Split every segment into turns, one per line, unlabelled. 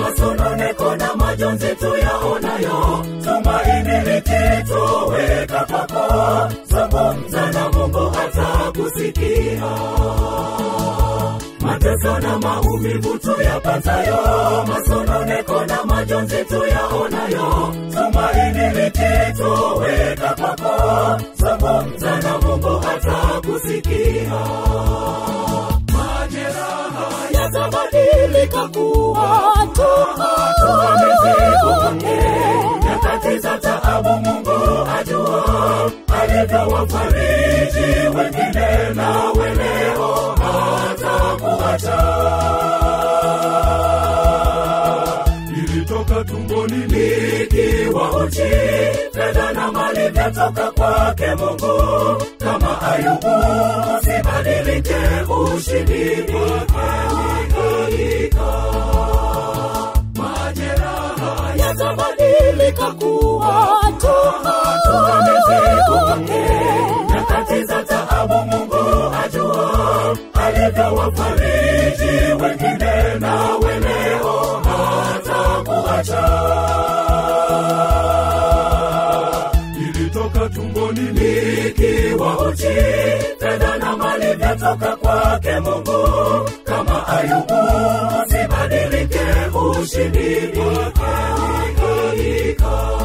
masononeko na majonzi tuyaonayo tumaini likitoweka kwako zungumza na mungu atakusikia mateso na maumivu tuyapatayo masononeko na majonzi tuyaonayo tumaini likitoweka kwako zungumza na mungu atakusikia majeraha yatabadilika kuwa tumaamizikumke nyakati za taabu mungu ajua alivyowafariji wengine nawe leo hatakuacha ilitoka tumboni nikiwa uchi fedha na mali vyatoka kwake mungu kama ayubu usibadilike ushindi wake majeraha yatabadilika kuwa tumaamizikumke nyakati za taabu mungu ajua alivyowafariji wengine nawe leo hatakuacha ilitoka tumboni nikiwa uchi fedha na mali vyatoka kwake mungu kama ayubu usibadilike ushindi wake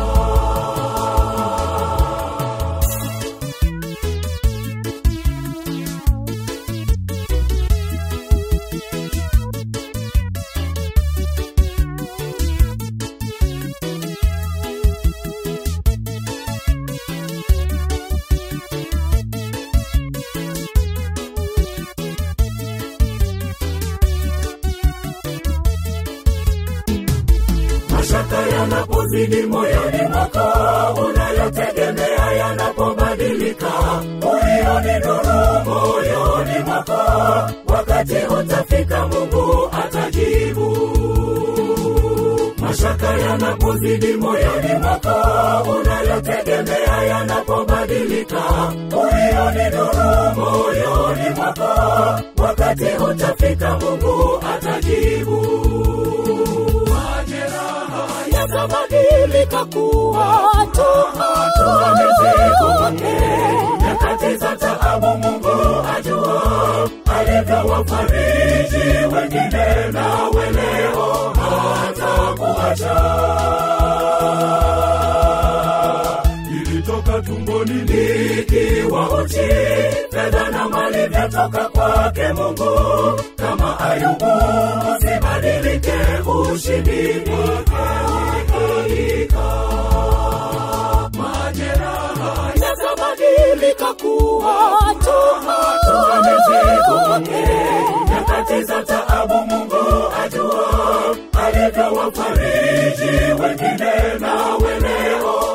mashaka yanapozidi moyoni mwako unayotegemea yanapobadilika uioni nuru moyoni mwako wakati utafika mungu atajibu mashaka yanapozidi moyoni mwako unayotegemea yanapobadilika uioni nuru moyoni mwako wakati utafika mungu atajibu majeraha yatabadilika kuwa tumaamizikumke nyakati za taabu mungu ajua alivyowafariji wengine nawe leo hatakuacha ilitoka tumboni nikiwa uchi fedha na mali vyatoka kwake mungu kama ayubu usibadilike ushindi wake majeraha yatabadilika kuwa tumaamizikumke nyakati za taabu mungu ajua alivyowafariji wengine nawe leo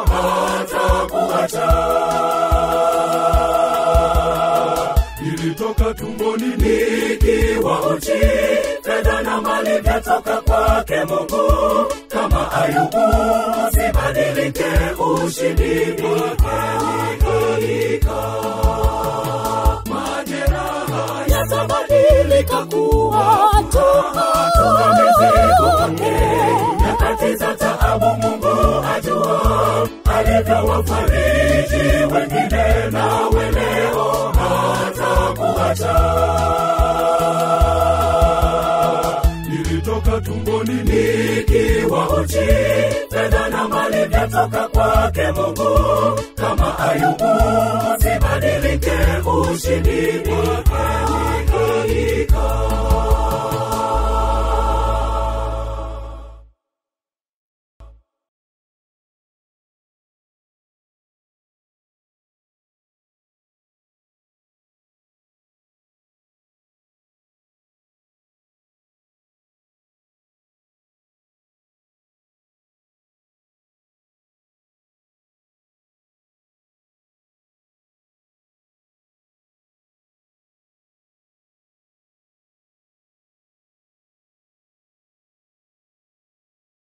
hatakuacha ilitoka tumboni nikiwa uchi fedha na mali vyatoka kwake mungu kama ayubu usibadilike ushindi wake majeraha yatabadilika kuwa tumaamizikumke nyakati za taabu mungu ajua alivyowafariji wengine nawe leo hatakuacha ilitoka tumboni nikiwa uchi fedha na mali vyatoka kwake mungu kama ayubu usibadilike ushindi wake